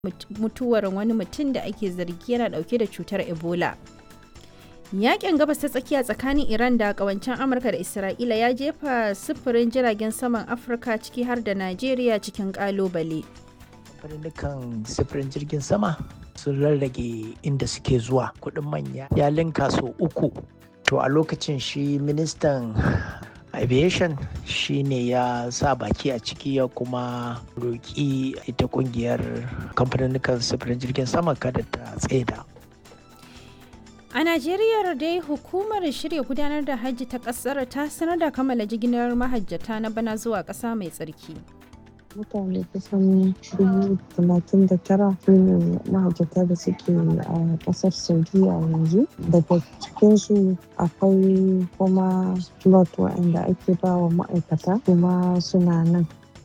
mutuwar wani mutum da ake zargi yana dauke da cutar ebola yakin gabas ta tsakiya tsakanin iran da kawancen amurka da isra'ila ya jefa sufurin jiragen saman afirka ciki har da najeriya cikin kalubale kamfanin sufurin jirgin sama sun rarrage inda suke zuwa kudin manya ya linka so uku to a lokacin shi ministan aviation shi ne ya sa baki a ciki ya kuma roƙi ita kungiyar kamfanin sufurin jirgin sama kada ta tsaida a najeriya dai hukumar shirya gudanar da hajji ta kasar ta sanar da kammala jigilar mahajjata na bana zuwa ƙasa mai tsarki mutane kusan dubu talatin da tara su ne mahajjata da suke a kasar saudiya yanzu daga cikinsu akwai kuma slot waɗanda ake ba wa ma'aikata kuma suna nan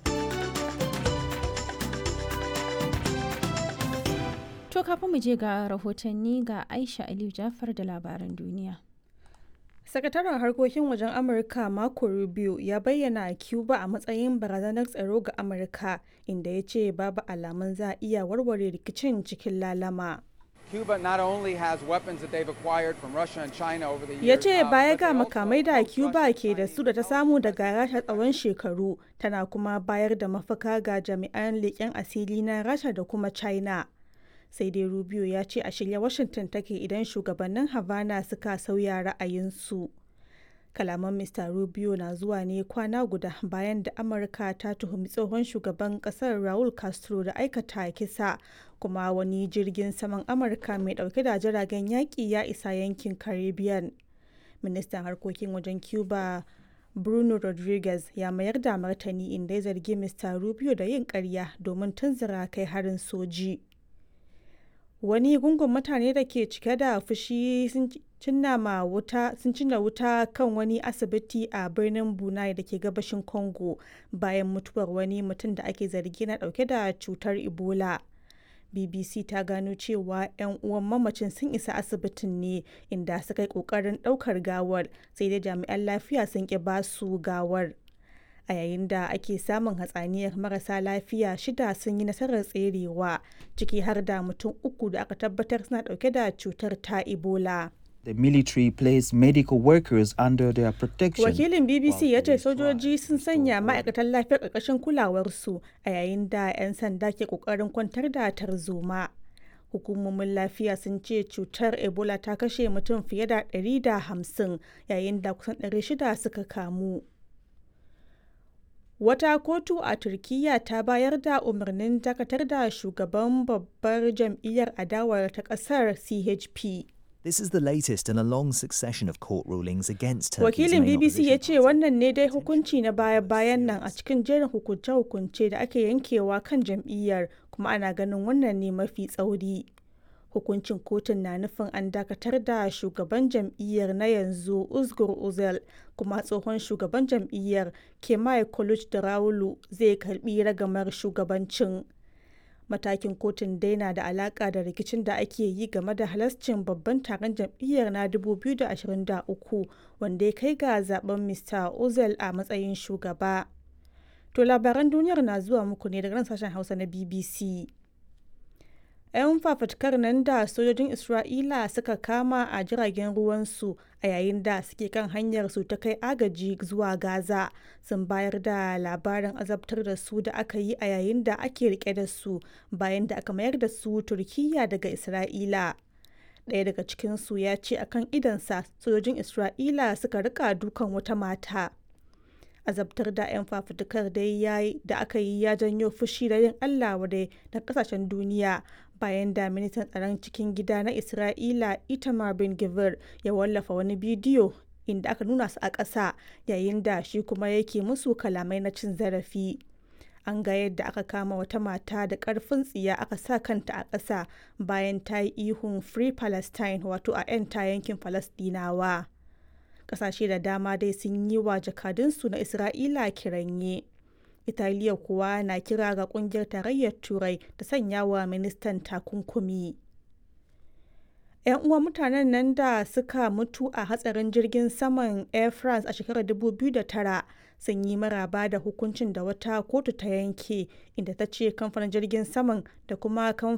to kafin mu je ga rahotanni ga aisha aliyu jafar da labaran duniya sakataren harkokin wajen amurka marco rubio ya bayyana cuba a matsayin barazanar tsaro ga amurka inda ya ce babu alamun za a iya warware rikicin cikin lalama Cuba not only has weapons that they've acquired from Russia and China over the years. ya ce baya ga makamai da cuba ke da su da ta samu daga rasha tsawon shekaru tana kuma bayar da mafaka ga jami'an leƙen asiri na rasha da kuma china sai dai rubio ya ce a shirya washington take idan shugabannin havana suka sauya ra'ayinsu kalaman mr rubio na zuwa ne kwana guda bayan da amurka ta tuhumi tsohon shugaban kasar raul castro da aikata kisa kuma wani jirgin saman amurka mai dauke da jiragen yaƙi ya isa yankin caribbean ministan harkokin wajen cuba bruno rodriguez ya mayar da martani inda ya zargi mr rubio da yin karya domin tunzura kai harin soji wani gungun mutane da ke cike da fushi sun cinna wuta sun cinna wuta kan wani asibiti a birnin bunai da ke gabashin congo bayan mutuwar wani mutum da ake zargi na dauke da cutar ebola bbc ta gano cewa 'yan uwan mamacin sun isa asibitin ne inda suka yi kokarin daukar gawar sai dai jami'an lafiya sun ki basu gawar a yayin da ake samun hatsaniyar marasa lafiya shida sun yi nasarar tserewa ciki har da mutum uku da aka tabbatar suna dauke da cutar ta ebola The military placed medical workers under their protection. wakilin bbc ya ce sojoji sun sanya ma'aikatan lafiyar ƙarƙashin kulawarsu a yayin da 'yan sanda ke ƙoƙarin kwantar da tarzoma hukumomin lafiya sun ce cutar ebola ta kashe mutum fiye da 150 yayin da kusan 600 suka kamu Wata kotu a Turkiyya ta bayar da umarnin dakatar da shugaban babbar jam'iyyar adawar ta ƙasar CHP. This is the latest in a long succession of court rulings against Turkey's Wakilin main BBC ya opposition ce wannan ne dai hukunci na baya-bayan nan a cikin jerin hukunce-hukunce da ake yankewa kan jam'iyyar kuma ana ganin wannan ne mafi tsauri. Hukuncin kotun na nufin an dakatar da shugaban jam'iyyar na yanzu Uzgur Uzel kuma tsohon shugaban jam'iyyar Kemal Kılıçdaroğlu zai karbi ragamar shugabancin. Matakin kotun dai na da alaka da rikicin da ake yi game da halascin babban taron jam'iyyar na 2023 wanda ya kai ga zaben Mr. Uzel a matsayin shugaba. To labaran duniyar na zuwa muku ne daga nan sashen Hausa na BBC. 'yan fafutukar nan da sojojin isra'ila suka kama a jiragen ruwansu a yayin da suke kan hanyar su ta kai agaji zuwa gaza sun bayar da labarin azabtar da su da aka yi a yayin da ake rike da su bayan da aka mayar da su turkiya daga isra'ila ɗaya daga cikinsu ya ce akan idansa sojojin isra'ila suka rika dukan wata mata azabtar da 'yan fafutukar dai da aka yi ya janyo fushi da yin allah wadai da kasashen duniya bayan da ministan tsaron cikin gida na isra'ila itamar bin givir ya wallafa wani bidiyo inda aka nuna su a ƙasa yayin da shi kuma yake musu kalamai na cin zarafi an ga yadda aka kama wata mata da ƙarfin tsiya aka sa kanta a ƙasa bayan ta yi ihun free palestine wato a 'yan ta yankin falastinawa ƙasashe da dama dai sun yi wa jakadunsu na isra'ila kiranye Italiya kuwa na kira ga kungiyar tarayyar Turai ta sanya wa ministan takunkumi. 'yan uwan mutanen nan da suka mutu a hatsarin jirgin saman air france a shekarar 2009 sun yi maraba da hukuncin da wata kotu ta yanke inda ta ce kamfanin jirgin saman da kuma